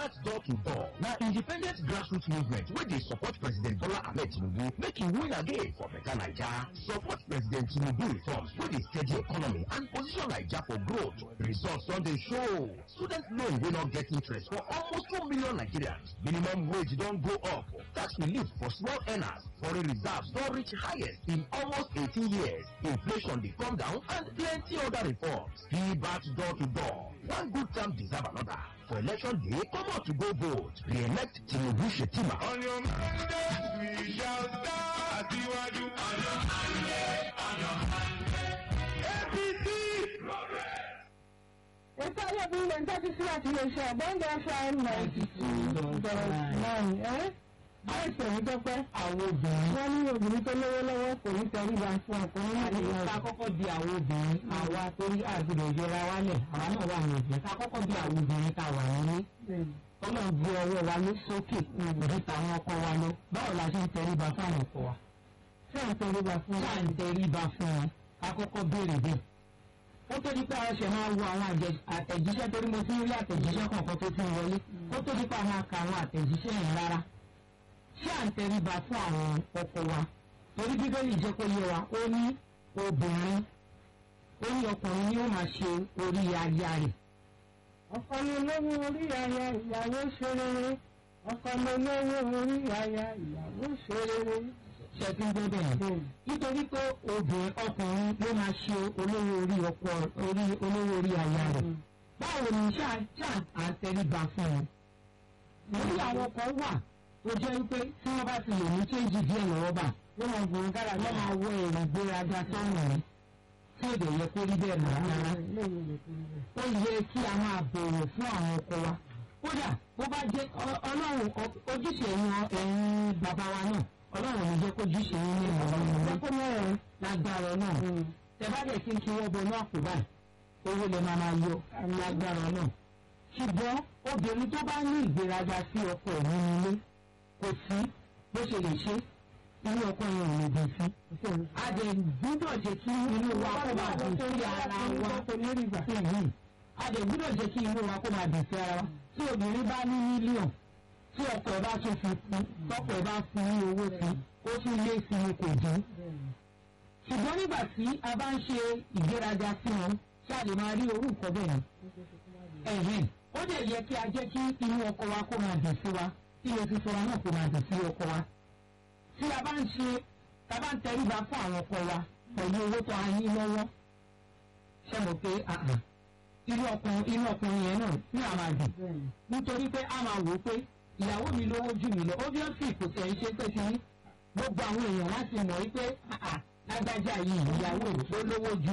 Libat Door to Door na independent grassroots movement wey dey support President Bola Ahmed Tinubu make e win again for better Naija. Support President Tinubu reforms wey dey steady economy and position Naija for growth. Results don dey show. Student loan wey no get interest for almost two million Nigerians. Minimum wage don go up. Tax relief for small earners. Foreign reserves don reach highest in almost 18 years. Inflation dey come down and plenty other reforms. Libat Door to Door. One good term deserve another. For election day, come out to go vote. Re-elect Tinubu Shetima. On your mandate, we shall start Asiwaju. On your mandate, on your mandate. APC, progress. ètò ayébí ilẹ̀ ń tẹ́tí sí àti iléeṣẹ́ àbọ̀ǹdà fm ninety two dot nine ẹ́ àìsàn yìí dọ́pẹ́ àwọn obìnrin. wọ́n ní obìnrin tó lówó lọ́wọ́ kò ní tẹríba fún ọkùnrin àti láti ká wọ́n. kọ́kọ́ di àwọn obìnrin àwa torí àgbèrè ìjọra wálẹ̀ àwa náà wà ní ìjẹ́ ká kọ́kọ́ di àwọn obìnrin tá a wà nílé. ọlọ́run gbé ọwọ́ wa ló sókè ju tàwọn ọkọ wa lọ. báwo la ṣe ń tẹríba fáwọn ọkọ wa. ṣé à ń tẹríba fún ṣáà ń tẹríba fún wọn ká kọ́kọ́ béèrè bẹ́ẹ̀. ó tó di pé àwọn ṣẹ̀ máa wo àwọn àjẹ- àtẹ̀jíṣẹ́ torí mo ti ń rí àtẹ̀jíṣẹ́ kọ̀ọ̀kan tó ti ń wọlé. ó tó di pé àwọn aka àwọn àtẹ̀jíṣẹ́ yẹn rárá. ṣé à ń tẹríba fún àwọn ọkọ wa. torí bíbélì jẹ́ kó yé wa ó ní obìnrin ó ní ọkùnrin ni ó máa ṣe orí aya rẹ̀. ọkọ mi lówó orí aya ìyàwó ṣe rere ọkọ mi lówó orí aya ìyàwó ṣe rere. ṣe ti ń gbé bẹ́ẹ̀. nítorí pé obìnrin ọkùnrin ló máa ṣe olówó orí ọkọ orí olówó orí aya rẹ̀. báwo ni ṣáà ṣáà à ń tẹríba fún un. lórí àwọn kan wà tó jẹ́ wípé tí wọ́n bá ti lè ní kéjì díẹ̀ lọ́wọ́ bà wọ́n máa gbòòrò kára wọ́n máa wọ èrò gbéraga sọ́run rẹ̀ tí èdè yẹ kó rí bẹ́ẹ̀ mọ́ rárá. ó yẹ kí a máa bọ̀wọ̀ fún àwọn ọkọ wa. kódà bó bá jẹ́ ọ- ọlọ́run ọ- ojúṣe ẹ̀yin ọ- ẹ̀yin bàbá wa náà ọlọ́run ò ní jẹ́ kó ojúṣe yín ní ìmọ̀ràn ìmọ̀ràn kó mẹ́rin. lágbára náà. tẹ bá dẹ̀ kí n kí wọ́n bọ náà kó báyìí owó lè máa máa yọ lágbára náà. ṣùgbọ́n obìnrin tó bá ní ìgbéraga sí ọkọ ẹ̀ nínú ilé kò sí bó ṣe lè ṣe irú ọkọ yẹn ò lè dùn sí. a dẹ̀ gbúdọ̀ jẹ́ kí inú wa kó máa dùn sí ara wa. Mhm. a dẹ̀ gbúdọ̀ jẹ́ kí inú wa kó máa dùn sí ara wa. tí obìnrin bá ní mílíọ̀n tí ọkọ ẹ̀ bá tún fi kún tọkọ ẹ̀ bá fún ní owó sí ó tún lé sí i kò dín ṣùgbọ́n nígbà tí a bá ń ṣe ìgbéraga sí wọn ṣáà lè máa rí orú nǹkan bẹ́ẹ̀ ni. ẹ̀hìn ó dẹ̀ yẹ kí a jẹ́ kí inú ọkọ wa kó máa dùn sí wa kí inú fífọ́ wa náà kó máa dùn sí ọkọ wa. tí a bá ń ṣe tá a bá ń tẹríba fún àwọn ọkọ wa pẹ̀lú owó tó a ní lọ́wọ́ ṣe mọ̀ pé àhàn inú ọkùnrin inú ọkùnrin yẹn náà ní àmà dùn nítorí pé a máa wò ó pé ìyàwó mi lówó jù mí lọ obviously kò tẹ̀ ń ṣe pé ti ní gbogbo àwọn èèyàn láti mọ̀ wípé àà lágbájá yìí ìyàwó ò lówó ju